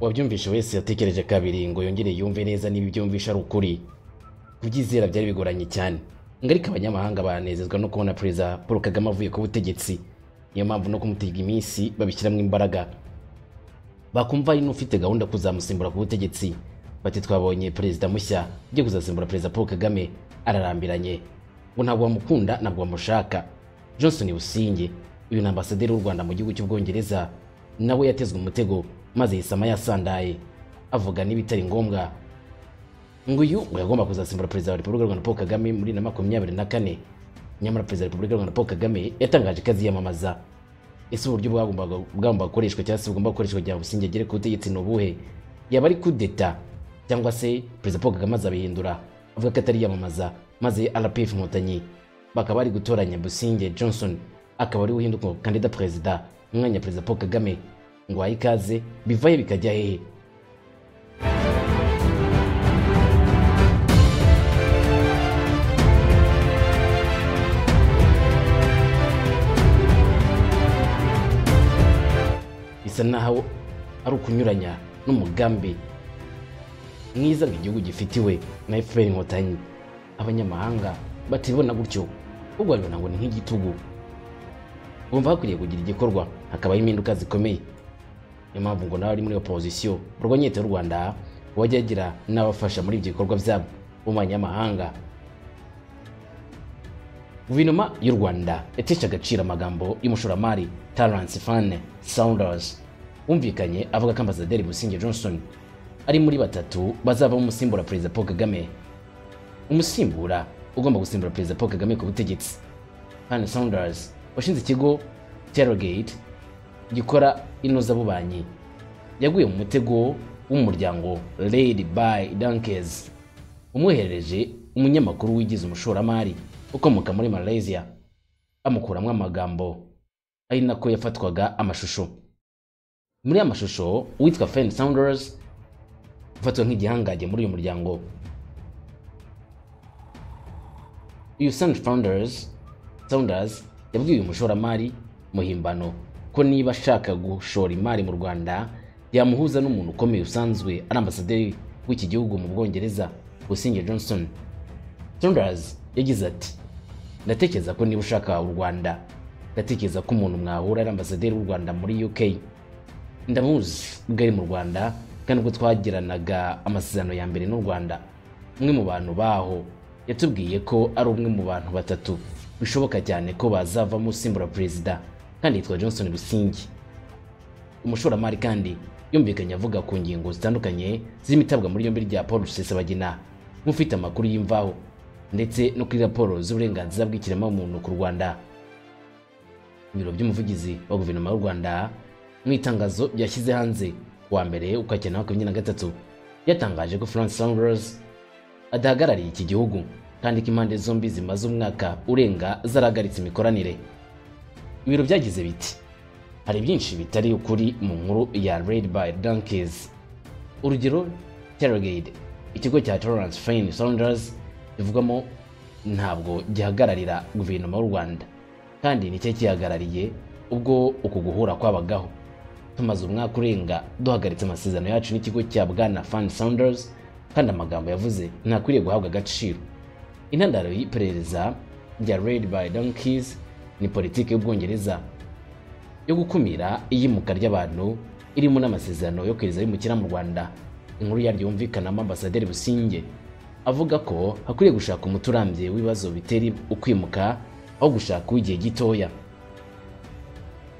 uwabyumvishe wese yatekereje kabiri ngo yongere yumve neza niba ibyo yumvishe ari ukuri kubyizera byari bigoranye cyane ngo ariko abanyamahanga banezezwa no kubona perezida paul kagame avuye ku butegetsi niyo mpamvu no kumutega iminsi babishyiramo imbaraga bakumva hari n'ufite gahunda yo kuzamusimbura ku butegetsi bati twabonye perezida mushya ugiye kuzasimbura perezida paul kagame ararambiranye ngo ntabwo bamukunda ntabwo bamushaka johnson businge uyu ni ambasaderi w'u rwanda mu gihugu cy'ubwongereza nawe yatezwe umutego maze yisama yasandaye avuga n'ibitari ngombwa ngo uyu ngo yagomba kuzasimbura perezida wa repubulika y'u rwanda paul kagame muri na makumyabiri na kane nyamara perezida wa repubulika y'u rwanda paul kagame yatangaje ko aziyamamaza ese uburyo bwagombaga bwagombaga gukoreshwa cyangwa se bugomba gukoreshwa kugira ngo businge agere ku butegetsi ni ubuhe yaba ari kudeta cyangwa se perezida paul kagame azabihindura avuga ko atariyamamaza maze rpf inkotanyi bakaba bari gutoranya businge johnson akaba ari uhinduka kandida perezida mu mwanya wa perezida paul kagame ngo wahe ikaze bivaye bikajya hehe bisa naho ari ukunyuranya n'umugambi mwiza ngo igihugu gifitiwe na efuperi inkotanyi abanyamahanga batibona gutyo ahubwo babibona ngo ni nk'igitugu bumva hakwiriye kugira igikorwa hakabaho impinduka zikomeye niyo mpamvu ngo nawe ari muri opozisiyo urwanya leta y'u rwanda wajya agira n'abafasha muri ibyo bikorwa byabo mu banyamahanga guverinoma y'u rwanda yatesha agaciro amagambo y'umushoramari tarance fane saunders wumvikanye avuga ko ambasaderi businge johnson ari muri batatu bazavamo umusimbura perezida paul kagame umusimbura ugomba gusimbura perezida paul kagame ku butegetsi fane saunders washinze ikigo terrorgate gikora inozabubanyi yaguye mu mutego w'umuryango lady by dankes umwoherereje umunyamakuru wigize umushoramari ukomoka muri malaysia bamukuramo amagambo ari nako yafatwaga amashusho muri aya mashusho uwitwa fen sounders ufatwa nk'igihangaje muri uyu muryango uyu sand founders sounders yabwiye uyu mushoramari muhimbano ko niba ashaka gushora imari mu rwanda yamuhuza n'umuntu ukomeye usanzwe ari ambasaderi w'iki gihugu mu bwongereza gusinge johnson sounders yagize ati ndatekereza ko niba ushaka u rwanda ndatekereza ko umuntu mwahura ari ambasaderi w'u rwanda muri uk ndamuzi ubwo ari mu rwanda kandi ubwo twagiranaga amasezerano ya mbere n'u rwanda umwe mu bantu baho yatubwiye ko ari umwe mu bantu batatu bishoboka cyane ko bazavamo usimbura perezida kandi yitwa johnson busingi umushoramari kandi yumvikanye avuga ku ngingo zitandukanye z'imitabwa muri yombi rya paul rusesabagina nk'ufite amakuru y'imvaho ndetse no kuri raporo z'uburenganzira bw'ikiremwamuntu ku rwanda ibiro by'umuvugizi wa guverinoma y'u rwanda mu itangazo yashyize hanze kuwa mbere ukwakira makumyabiri na gatatu yatangaje ko france sanders adahagarariye iki gihugu kandi ko impande zombi zimaze umwaka urenga zarahagaritse imikoranire ibiro byagize biti hari byinshi bitari ukuri mu nkuru ya red by donkeys urugero terrorgate ikigo cya tolerance fane saunders bivugamo ntabwo gihagararira guverinoma y'u rwanda kandi nicyo kihagarariye ubwo uku guhura kwabagaho tumaze umwaka urenga duhagaritse amasezerano yacu n'ikigo cya bwana fan sounders kandi amagambo yavuze ntakwiriye guhabwa agaciro intandaro y'iperereza rya red by donkeys ni politiki y'ubwongereza yo gukumira iyimuka ry'abantu irimo n'amasezerano yo kwereza abimukira mu rwanda inkuru yaryo yumvikanamo ambasaderi businge avuga ko hakwiriye gushaka umuti urambye w'ibibazo bitera ukwimuka aho gushaka uw'igihe gitoya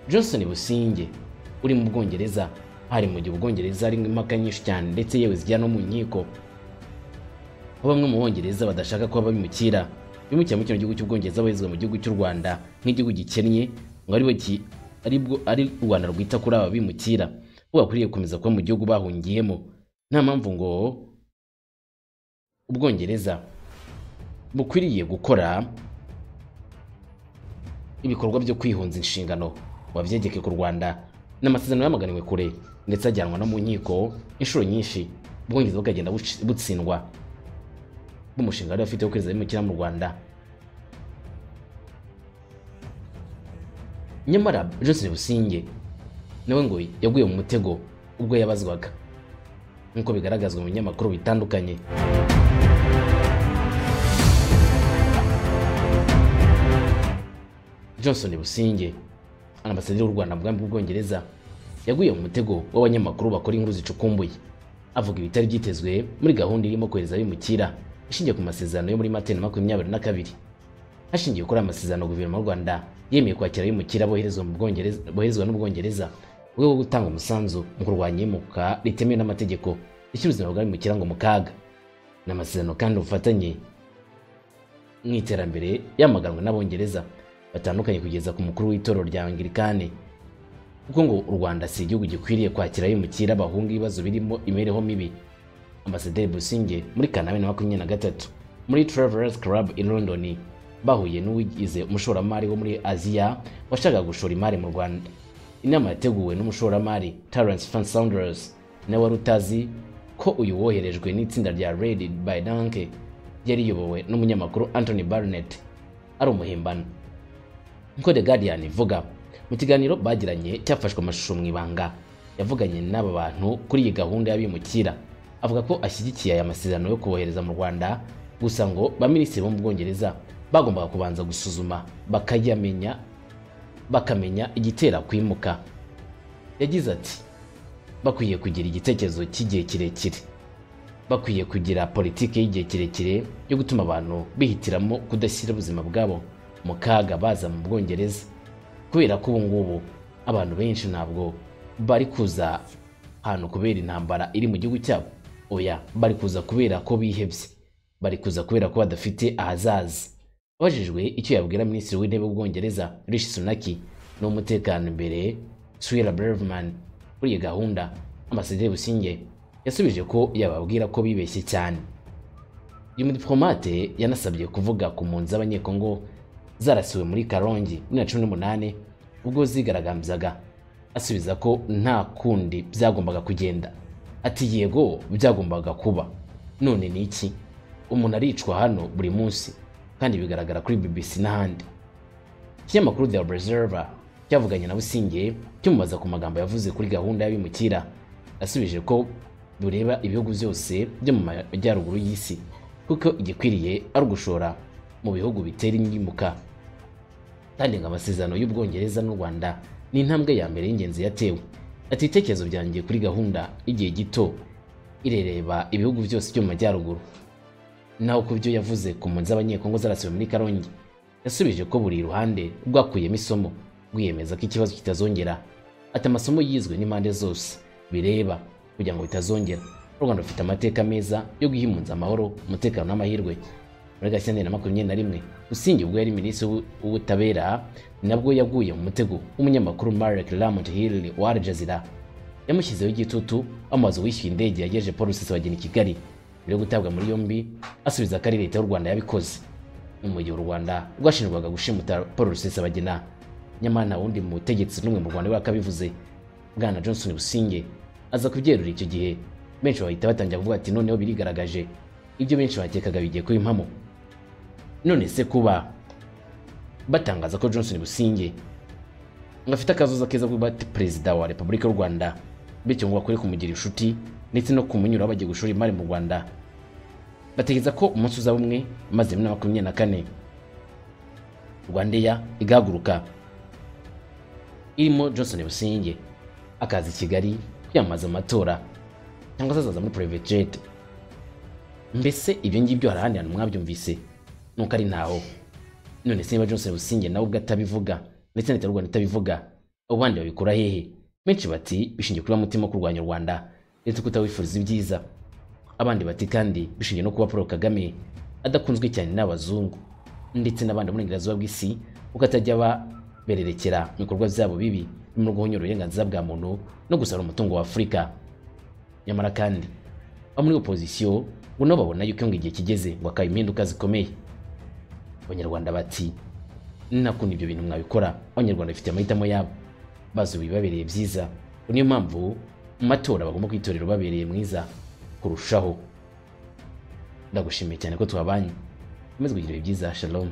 johnson businge uri mu bwongereza hari mu gihe ubwongereza harimo impaka nyinshi cyane ndetse yewe zijya no mu nkiko aho bamwe mu bongereza badashaka ko bimukira bimukira mu kino gihugu cy'ubwongereza bahezwa mu gihugu cy'u rwanda nk'igihugu gikennye ngo aribwo ari u rwanda rwita kuri aba bimukira bo bakwiriye gukomeza kuba mu gihugu bahungiyemo nta mpamvu ngo ubwongereza bukwiriye gukora ibikorwa byo kwihunza inshingano wabyegeke ku rwanda ni amasezerano yamaganiwe kure ndetse ajyanwa no mu nkiko inshuro nyinshi ubwongereza bukagenda butsindwa bw'umushinga wari bafite wo kweza abimukira mu rwanda nyamara johnson businge nawe ngo yaguye mu mutego ubwo yabazwaga nk'uko bigaragazwa mu binyamakuru bitandukanye johnson businge ambasaderi w'u rwanda mu bwami bw'ubwongereza yaguye mu mutego w'abanyamakuru bakora inkuru zicukumbuye avuga ibitari byitezwe muri gahunda irimo kohereza abimukira ishingiye ku masezerano yo muri matene makumyabiri na kabiri hashingiwe kuri aya masezerano guverinoma y'u rwanda yemeye kwakira abimukira boherezwa mu Bwongereza- boherezwa n'ubwongereza mu rwego rwo gutanga umusanzu mu kurwanya imuka ritemewe n'amategeko rishyira ubuzima bw'abimukira ngo mu kaga ni amasezerano kandi ubufatanye mu iterambere yamaganwe n'abongereza batandukanye kugeza ku mukuru w'itorero rya angirikane kuko ngo u rwanda si igihugu gikwiriye kwakira abimukira bahunga ibibazo birimo imibereho mibi ambasaderi businge muri kanama na makumyabiri na gatatu muri travelers club in london bahuye n'uwigize umushoramari wo muri aziya washakaga gushora imari mu rwanda inama yateguwe n'umushoramari Terence Fan Saunders nawe wari utazi ko uyu woherejwe n'itsinda rya Red by Danke yari iyobowe n'umunyamakuru Anthony Barnett ari umuhimbano nk'uko The Guardian ivuga mu kiganiro bagiranye cyafashwe amashusho mu ibanga yavuganye n'aba bantu kuri iyi gahunda y'abimukira avuga ko ashyigikiye aya masezerano yo kubohereza mu rwanda gusa ngo ba minisitiri bo mu bwongereza bagombaga kubanza gusuzuma bakayamenya bakamenya igitera kwimuka yagize ati bakwiye kugira igitekerezo cy'igihe kirekire bakwiye kugira politiki y'igihe kirekire yo gutuma abantu bihitiramo kudashyira ubuzima bwabo mu kaga baza mu bwongereza kubera ko ubu ngubu abantu benshi ntabwo bari kuza ahantu kubera intambara iri mu gihugu cyabo oya bari kuza kubera ko bihebye bari kuza kubera ko badafite ahazaza abajijwe icyo yabwira minisitiri w'intebe w'ubwongereza rishi sunaki n'umutekano imbere swira breveman kuri iyi gahunda ambasaderi businge yasubije ko yababwira ko bibeshye cyane uyu mudiplomate yanasabye kuvuga ku mpunzi z'abanyekongo zarasiwe muri karongi muri na cumi n'umunani ubwo zigaragambyaga asubiza ko nta kundi byagombaga kugenda ati yego byagombaga kuba none ni iki umuntu aricwa hano buri munsi kandi bigaragara kuri bbc n'ahandi ikinyamakuru The Observer cyavuganye na Businge kimubaza ku magambo yavuze kuri gahunda y'abimukira yasubije ko bureba ibihugu byose byo mu majyaruguru y'isi kuko igikwiriye ari ugushora mu bihugu bitera imyimuka kandi ngo amasezerano y'ubwongereza n'u rwanda ni intambwe ya mbere y'ingenzi yatewe ati ibitekerezo byanjye kuri gahunda y'igihe gito irereba ibihugu byose byo mu majyaruguru naho ku byo yavuze ku mpunzi z'abanyekongo zarasiwe muri karongi yasubije ko buri ruhande rwakuyemo isomo rwiyemeza ko ikibazo kitazongera ati amasomo yizwe n'impande zose bireba kugira ngo bitazongera u rwanda rufite amateka meza yo guha impunzi amahoro umutekano n'amahirwe muri gashyantare na makumyabiri na rimwe usingi ubwo yari minisitiri w'u- w'ubutabera nabwo yaguye mu mutego w'umunyamakuru marek lamont hill wa al jazeera yamushyizeho igitutu amaze wishyuye indege yagejeje paul rusesabageni i kigali mbere yo gutabwa muri yombi asubiza ko ari leta y'u rwanda yabikoze ni mu gihe u rwanda rwashinjwaga gushimuta paul rusesabagina nyamara nta wundi mu butegetsi n'umwe mu rwanda wakabivuze bwana johnson businge aza kubyerura icyo gihe benshi bahita batangira kuvuga ati noneho birigaragaje ibyo benshi bakekaga bigiye kuba impamo none se kuba batangaza ko johnson businge ngo afite akazoza keza kuba ati perezida wa repubulika y'u rwanda bityo ngo bakore kumugira inshuti ndetse no kumunyura bagiye gushora imari mu rwanda batekereza ko umunsi uzaba umwe maze bibiri na makumyabiri na kane rwandeya igahaguruka irimo johnson businge akaza i kigali kwiyamamaza amatora cyangwa se azaza muri private jet mbese ibyo ngibyo hari ahandi hantu mwabyumvise nuko ari ntaho none se niba Johnson Businge nawe ubwo atabivuga ndetse na leta y'u Rwanda itabivuga abo bandi babikura hehe benshi bati bishingiye kuri wa mutima wo kurwanya u Rwanda ndetse kutawifuriza ibyiza abandi bati kandi bishingiye no kuba Paul Kagame adakunzwe cyane n'abazungu ndetse n'abandi burengerazuba bw'isi kuko atajya babererekera mu bikorwa byabo bibi birimo guhonyora uburenganzira bwa muntu no gusara umutungo wa Afurika nyamara kandi abo muri opozisiyo ngo nabo babona yuko ngo igihe kigeze ngo hakaba impinduka zikomeye abanyarwanda bati nakunda ibyo bintu mwabikora abanyarwanda bafite amahitamo yabo bazi ibibabereye byiza ngo niyo mpamvu mu matora bagomba kwitorera ubabereye mwiza kurushaho ndagushimiye cyane ko twabanye ukomeze kugira ibihe byiza shalom